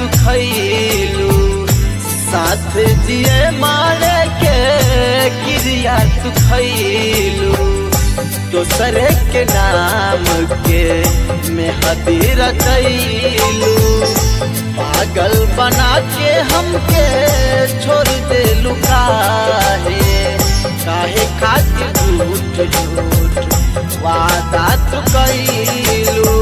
खैलू साथ जिए मारे के क्रिया तू खैलू दोसरे के नाम के मेहदी रचैलू पागल बना के हमके छोड़ दे लुकाहे काहे खातिर झूठ झूठ वादा तू कैलू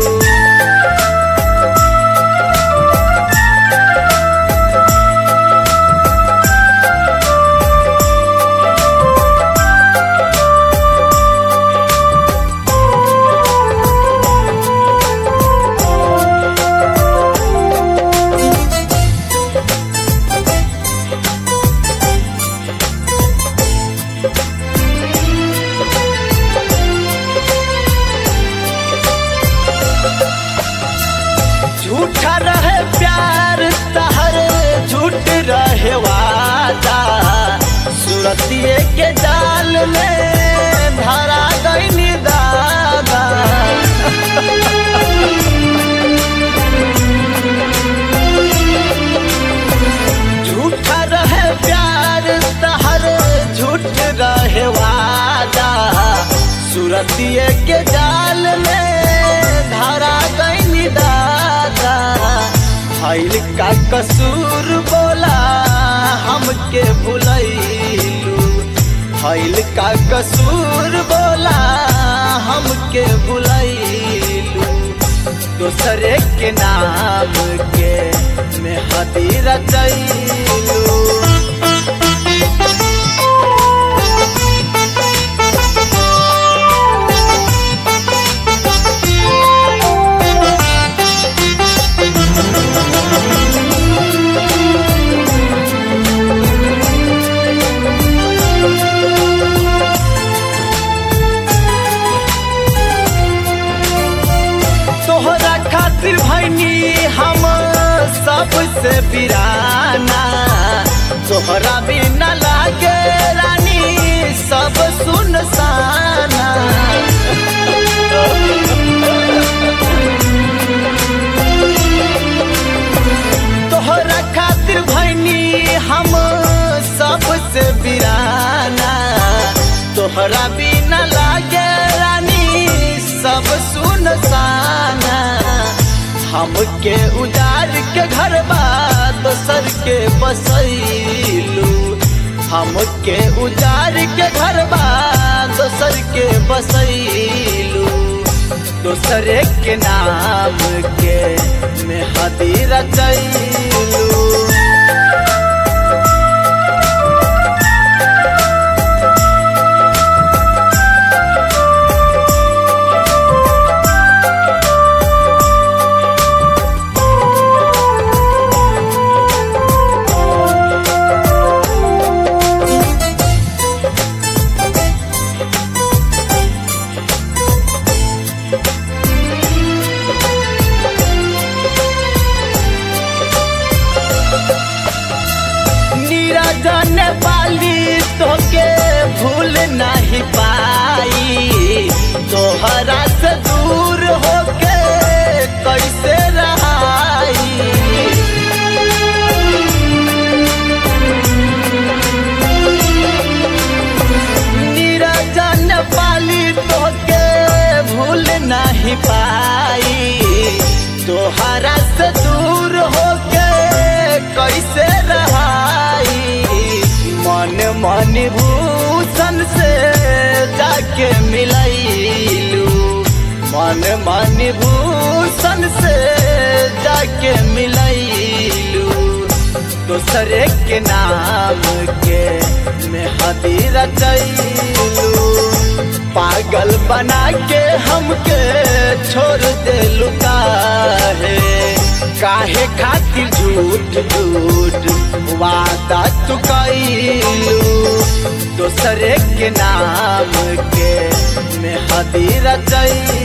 झूठा रहे प्यार तहर झूठ रहे वादा सूरतिए के जाल में धरा गई दादा झूठा रहे प्यार तहर झूठ रहे वादा सूरतिए के जाल में धरा गई दादा भैल का कसूर बोला हमके भुलैलू भैल का कसूर बोला हमके भुलैलू दोसरे के नाम के मेहदी रचैलू तोहरा खातिर भैनी हम सबसे बिराना तोहरा भी न लागे रानी सब सुनसाना तोहरा खातिर भैनी हम सबसे बिराना तोहरा भी न लागे रानी सब सुनसाना हमके उजाड़ के घर दोसर के बसैलू हमके उजाड़ के घर दोसर के बसैलू दोसरे के नाम के मेहदी रचैलू नीरजन वाली तोके भूल नहीं पाई तोहरा से दूर होके कैसे रहाई नीरजन वाली तोके भूल नहीं पाई तोहरा से दूर होके कैसे रहाई मन मन भूषण से जाके मिलैलू मन मन भूषण से जाके मिलैलू दोसरे के नाम के मेहदी रचैलू पागल बना के हमके छोड़ दे लुकाहे काहे खातिर झूठ झूठ वादा तू कैलू दोसरे के नाम के मेहदी रचैलू